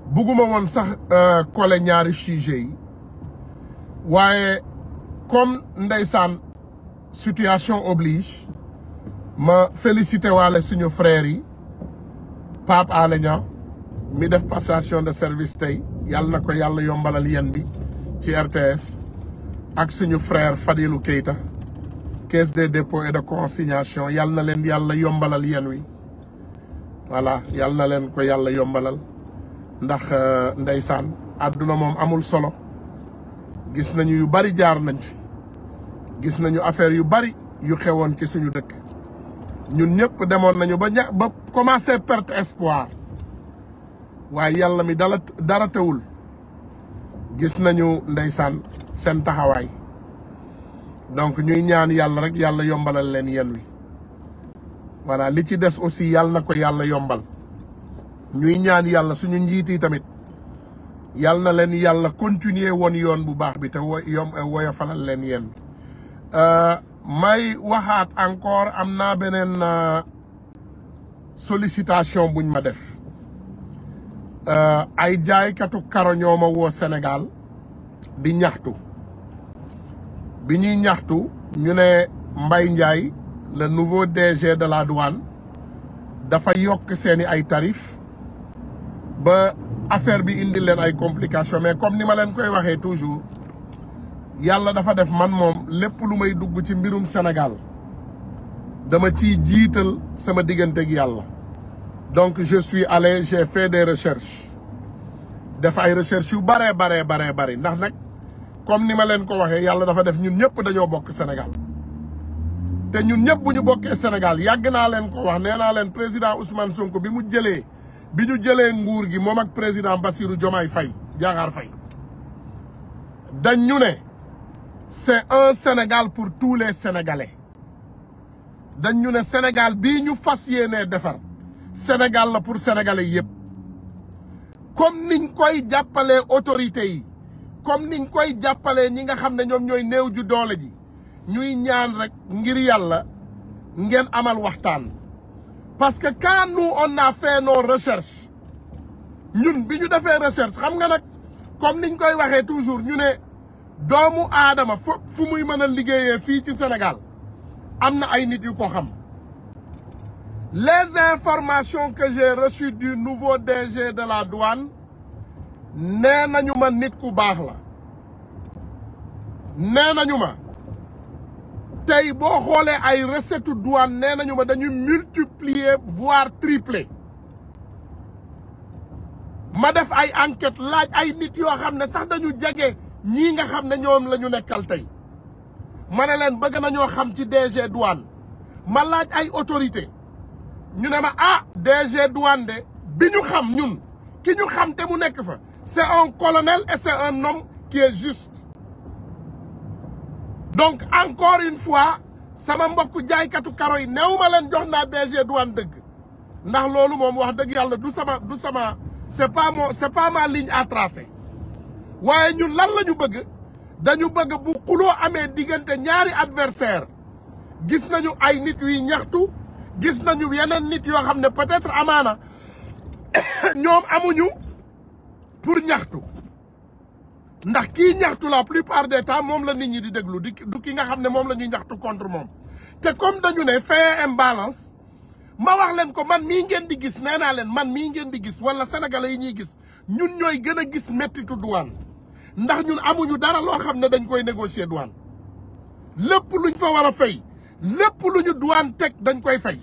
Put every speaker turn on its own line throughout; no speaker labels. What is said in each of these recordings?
bugguma woon sax kole ñaari sujet yi waaye comme ndeysaan situation oblige ma félicité waale suñu frères yi Pape Alé Niang mi def passation de service tey yàlla na ko yàlla yombalal yéen bi ci RTS ak suñu frère Fadilou Keita caisse des dépôts et de consignation yàlla na leen yàlla yombalal yéen wi voilà yàlla na leen ko yàlla yombalal ndax ndeysaan àdduna moom amul solo gis nañu yu bari jaar nañ fi gis nañu affaire yu bari yu xewoon ci suñu dëkk ñun ñëpp demoon nañu ba ña ba commencé perte espoir waaye yàlla mi dala dara tewul gis nañu ndeysaan seen taxawaay donc ñuy ñaan yàlla rek yàlla yombalal leen yen wi voilà li ci des aussi yàlla na ko yàlla yombal ñuy ñaan yàlla suñu njiit yi tamit yàlla na leen yàlla continuer woon yoon bu baax bi te wo yom woyofalal leen yéen may waxaat encore am naa beneen sollicitation buñ ma def ay jaaykatu karo ñoo ma woo Sénégal di ñaxtu bi ñuy ñaxtu ñu ne Mbaye Ndiaye le nouveau DG de la douane dafa yokk seeni ay tarif ba affaire bi indi leen ay complications mais comme ni ma leen koy waxee toujours yàlla dafa def man moom lépp lu may dugg ci mbirum Sénégal dama ciy jiital sama diggante ak yàlla donc je suis allé j'ai fait des recherches def ay recherches yu baree baree baree bari ndax nag comme ni ma leen ko waxee yàlla dafa def ñun ñëpp dañoo bokk Sénégal te ñun ñëpp bu ñu bokkee Sénégal yàgg naa leen ko wax nee naa leen président Ousmane Sonko bi mu jëlee bi ñu jëlee nguur gi moom ak président Bassirou Diomaye Faye Diakhar Faye dañ ñu ne c'est un Sénégal pour tous les Sénégalais dañ ñu ne Sénégal bii ñu fas yéenee defar Sénégal la pour Sénégalais yëpp comme niñ koy jàppalee autorités yi comme niñ koy jàppalee ñi nga xam ne ñoom ñooy néew ju doole ji ñuy ñaan rek ngir yàlla ngeen amal waxtaan parce que quand nous on a fait nos recherches ñun bi ñu defee recherche xam nga nag comme niñ koy waxee toujours ñu ne doomu aadama fu fu muy mën a liggéeyee fii ci Sénégal am na ay nit yu ko xam les informations que j'ai reçues du nouveau DG de la douane nee nañu ma nit ku baax la nee nañu ma tey boo xoolee ay recette douane nee nañu ma dañuy multiplier voire tripler ma def ay enquête laaj ay nit yoo xam ne sax dañu jege ñii nga xam ne ñoom la ñu nekkal tey ma ne leen bëgg nañoo xam ci DG douane ma laaj ay autorité ñu ne ma ah DG douane de bi ñu xam ñun ki ñu xam te mu nekk fa c'est un colonel et c'est un homme qui est juste donc encore une fois sama mbokku jaaykatu karo yi néew ma leen jox naa DG douane dëgg ndax loolu moom wax dëgg yàlla du sama du sama c'est pas mon c'est pas ma ligne à tracer waaye ñun lan la ñu bëgg dañu bëgg bu xuloo amee diggante ñaari adversaire gis nañu ay nit yuy ñaxtu gis nañu yeneen nit yoo xam ne peut-être amaana ñoom amuñu pour ñaxtu ndax kii ñaxtu la plupart des temps moom la nit ñi di déglu di du ki nga xam ne moom la ñuy ñaxtu contre moom te comme dañu ne fait imbalance ma wax leen ko man mii ngeen di gis nee naa leen man mii ngeen di gis wala sénégalais yi ñuy gis ñun ñooy gën a gis mettitu douane ndax ñun amuñu dara loo xam ne dañ koy négocier douane lépp luñ fa war a fay lépp lu ñu douane teg dañ koy fay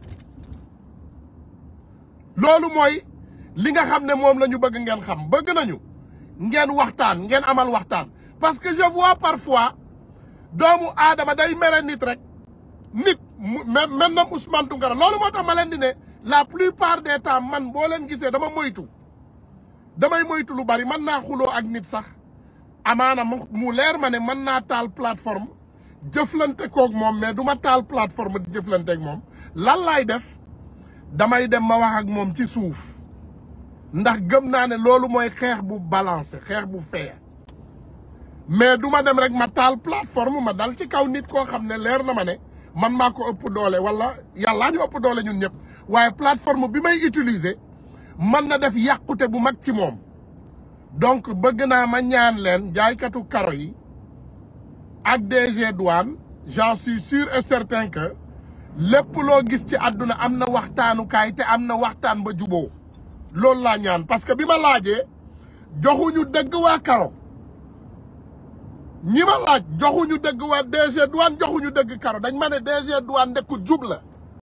loolu mooy li nga xam ne moom la ñu bëgg ngeen xam bëgg nañu ngeen waxtaan ngeen amal waxtaan parce que je vois parfois doomu aadama day mere nit rek nit maintenant Ousmane Tounkara loolu moo tax ma leen di ne la plupart des temps man boo leen gisee dama moytu damay moytu lu bari mën naa xuloo ak nit sax amaana mu leer ma ne mën naa taal plateforme jëflante koog moom mais du ma taal plateforme di jëflante ak moom lan laay def damay dem ma wax ak moom ci suuf ndax gëm naa ne loolu mooy xeex bu balancé xeex bu fair mais du ma dem rek ma taal plateforme ma dal ci kaw nit koo xam ne leer na ma ne man maa ko ëpp doole wala yàllaa ñu ëpp doole ñun ñëpp waaye plateforme bi may utiliser mën na def yàqute bu mag ci moom donc bëgg naa ma ñaan leen jaaykatu karo yi ak DG douane j'en suis sûr et certain que lépp loo gis ci àdduna am na waxtaanukaay te am na waxtaan ba juboo loolu laa ñaan parce que bi ma laajee joxuñu dëgg waa karo ñi ma laaj joxuñu dëgg waa DG douane joxuñu dëgg karo dañ ma ne DG douane ndekku jub la